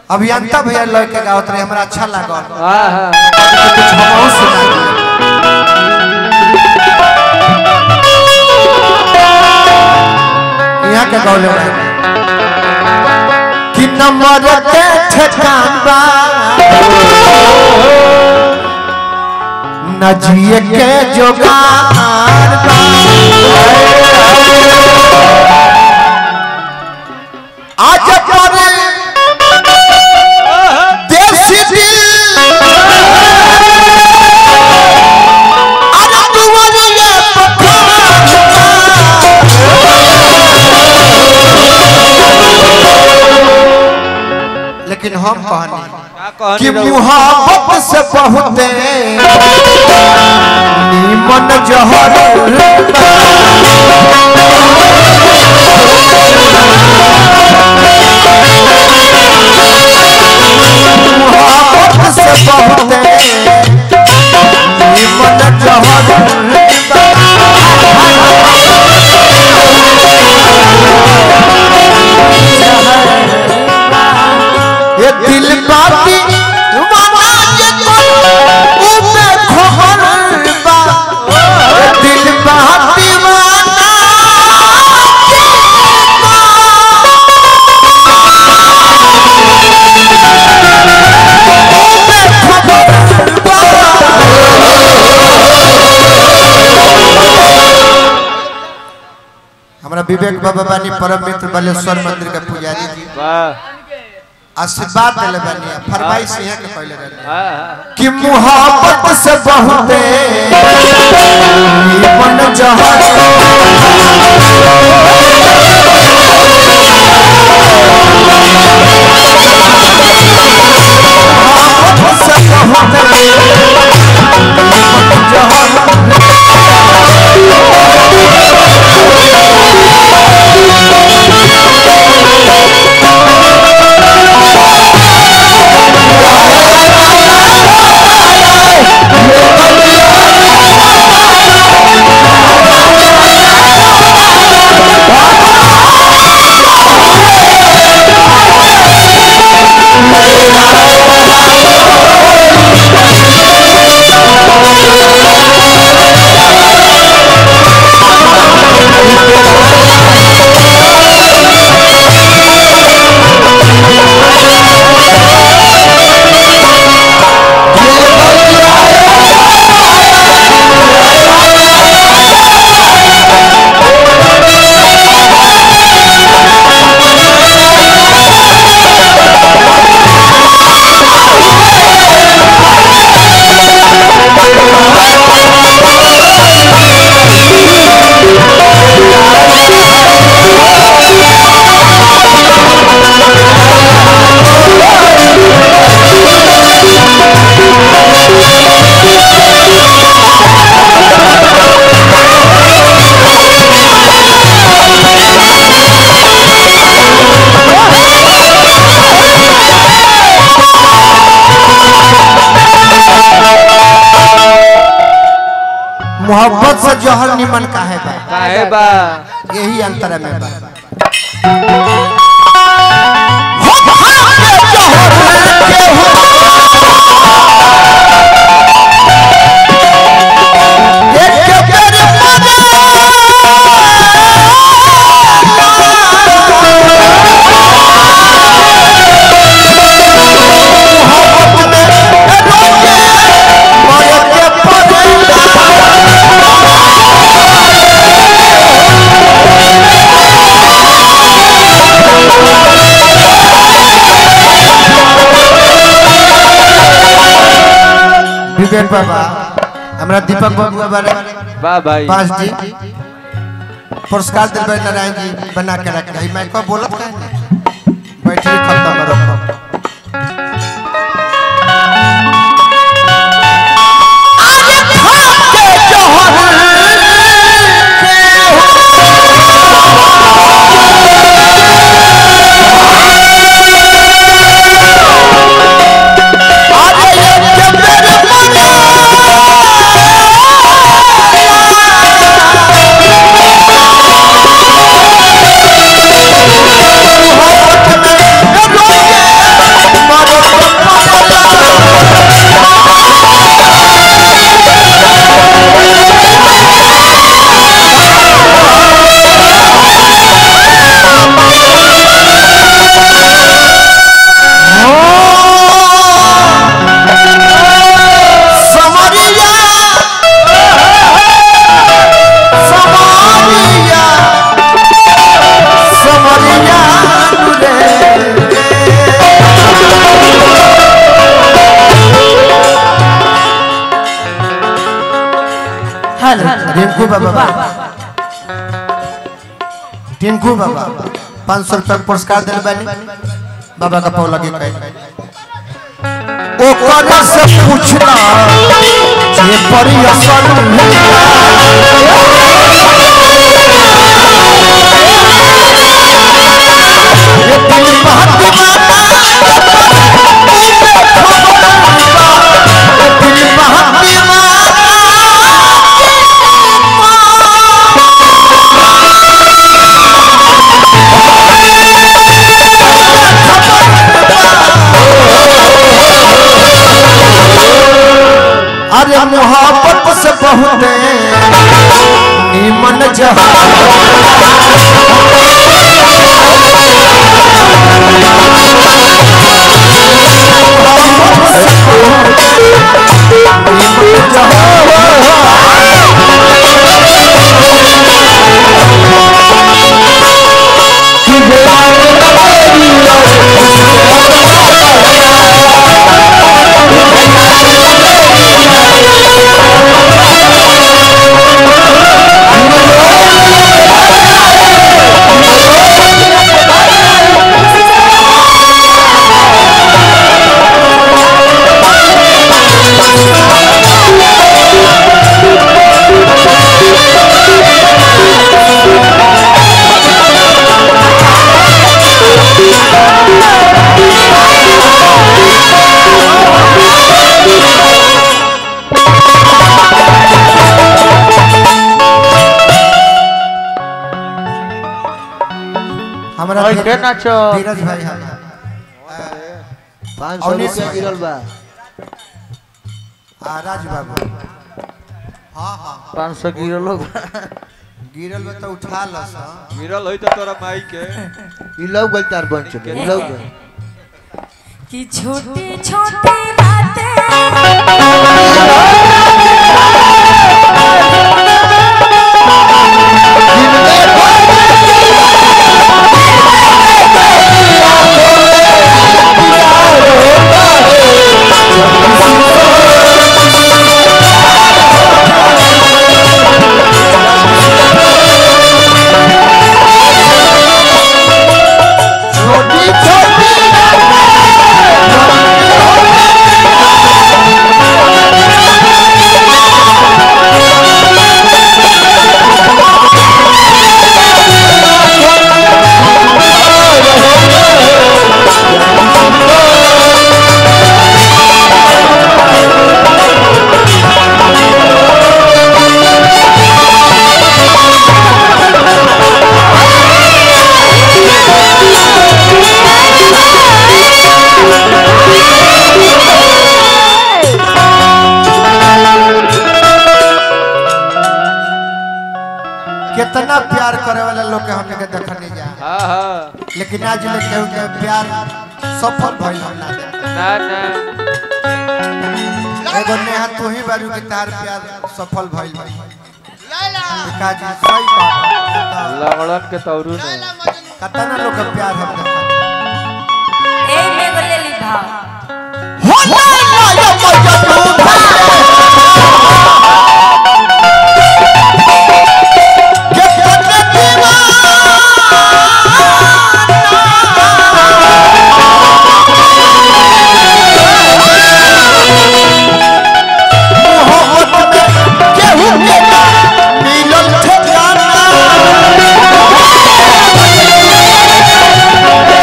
अभियंता भैया लड़के गावत रहे हमरा अच्छा लागल हाँ हाँ कुछ हमहू सुना दिए। यहाँ के गौले रहे कि नंबर के ठेकान बा न जिए के जोगार बा आज पर देसी दिल अरे दुआरिया लेकिन हम कहनी का कि कहनी रहो मुहाबत से बहुते नीमन जहर मुहाबत से बहुते नीमन जहर ये दिल बाती वाला ये कोई उबे खबर बा ये दिल बाती वाला उबे खबर बा हमरा विवेक बाबा बानी परम मित्र बालेश्वर मंदिर के पुजारी जी वाह आशीर्वाद दिले बानी फरमाइश यहाँ के पहले रहले हाँ हाँ कि मुहब्बत से बहुते नीमन जहर मुहब्बत से बहुते नीमन जहर मोहब्बत से जहर निमन काहे बा काहे बा यही अंतर में बा विवेक बाबा हमरा दीपक बाबू बारे वाह भाई पाँच जी पुरस्कार दिलबे नारायण जी बना के रखे मैं को बोलत का बैठे खत्म रखो Thank टिंकू बाबा टिंकू बाबा पाँच सौ रुपया पुरस्कार दिल बानी बाबा का पाव लगे कहीं ओकर से पूछना जे परी असल ये दिल अरे मोहब्बत से बहुत निमन जहां हमारा ओए, के नाचो? धीरज भाई है पाँच सौ उन्नीस रुपया गिरल बा आ राज बाबू हाँ हाँ पाँच सौ गिरो लोग गिरल में तो उठा लस गिरल होई त तोरा माई के ई लौ गल तार बन चले ई लौ गल कि छोटी छोटी बातें छोटी छोटी कितना प्यार करे वाला लोग के हमने के देखने जा हां हां लेकिन आज ले केहू के प्यार सफल भइल हम ना देख। ना ना एगो नेहा तू ही बारू के तार प्यार सफल भइल भाई काजी सही बात लंगड़न के तौरू ने कतना लोग के प्यार हम देखा ए में बोले ली भाव मिलल ठिकाना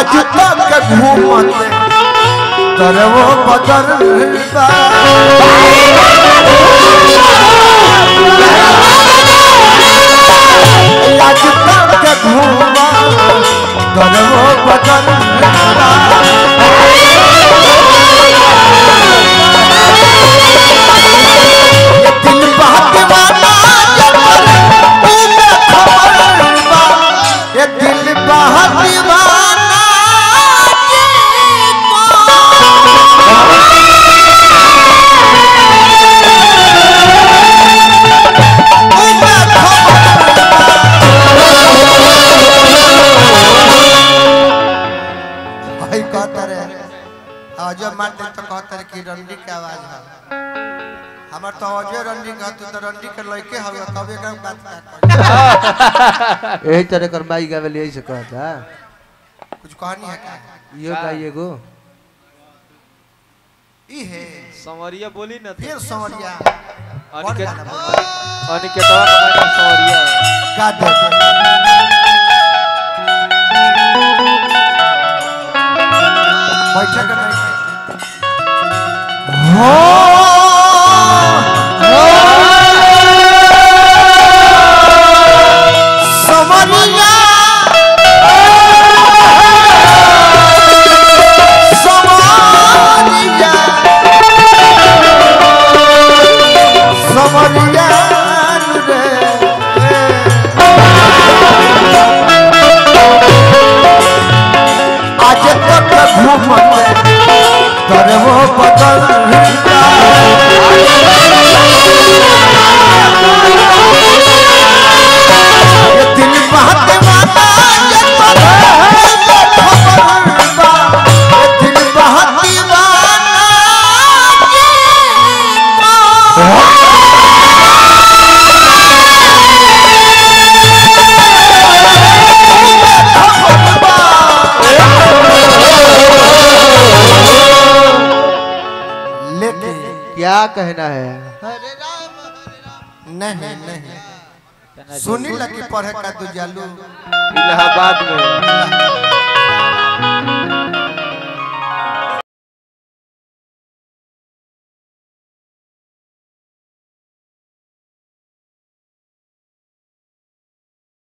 आज तक घूमत तरवो बदल बा आज तक घूमा तरवो बदल बा ये दिल बात वाला जबर तूने खबर बा ये दिल बात वाला भाई कहता रे आवाज मारते तो कहता रे कि रंडी के आवाज है हमार तो आवाजे रंडी का तू तो रंडी के लड़के हवे तब एकरा बात का यही तरह कर माई गावे यही से कहता कुछ कहानी है क्या यो गाइए गो ई है संवरिया बोली ना फिर समरिया अनिकेत गाना बोल? अनिकेतवा का मैडम संवरिया गा दे बैठे के नहीं हो समरिया समरिया समरिया रे आज तक घूमत तरवो बदल ये दिल बात वाला जबर खबर बा ये दिल बात वाला लेकिन क्या कहना है नहीं नहीं सुनी लगी पढ़े का तू जालू इलाहाबाद में